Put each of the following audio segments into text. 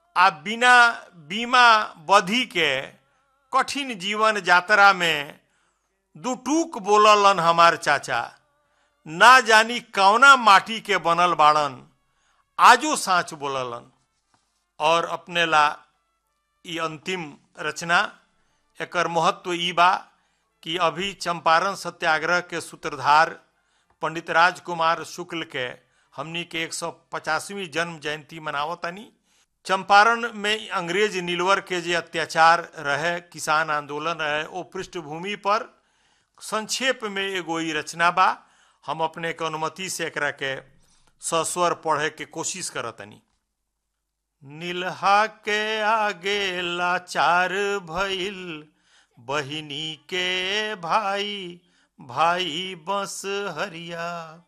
आ बिना बीमा बधी के कठिन जीवन यात्रा में दुटूक बोललन हमार चाचा ना जानी कौना माटी के बनल बाड़न आजो साँच बोललन और अपने ला ई अंतिम रचना एकर महत्व ई बा कि अभी चंपारण सत्याग्रह के सूत्रधार पंडित राजकुमार शुक्ल के हमनी के एक सौ पचासवीं जन्म जयंती मनावतानी चंपारण में अंग्रेज नीलवर के जे अत्याचार रहे किसान आंदोलन रहे ओ पृष्ठभूमि पर संक्षेप में एगो ई रचना बा हम अपने के अनुमति से एकरा के सस्वर पढ़े के कोशिश करतनी नीलहा के आगे लाचार भइल बहिनी के भाई भाई बस हरिया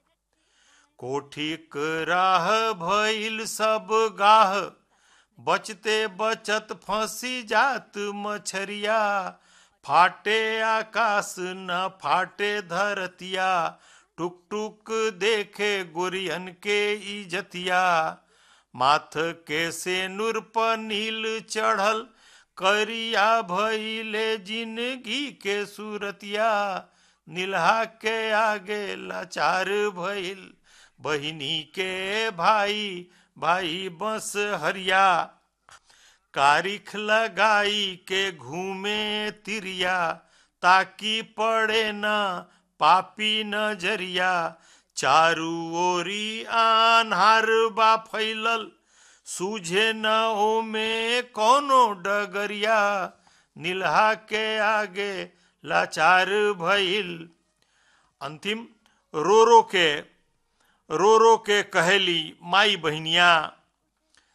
कोठिक राह भइल सब गाह बचते बचत फंसी जात मछरिया फाटे आकाश न फाटे धरतिया टुक टुक देखे गुरियन के इजतिया माथ के से नूर पर नील चढ़ल करिया भइले जिंदगी के सूरतिया नीलहा के आगे लाचार भइल बहिनी के भाई भाई बस हरिया कारिख लगाई के घूमे तिरिया ताकि पड़े न पापी नजरिया चारू ओरी आन्हार बा फैलल सूझे न ओमे कोनो डगरिया नीलहा के आगे लाचार भइल अंतिम रो रो के रो रो के कहेली माई बहनिया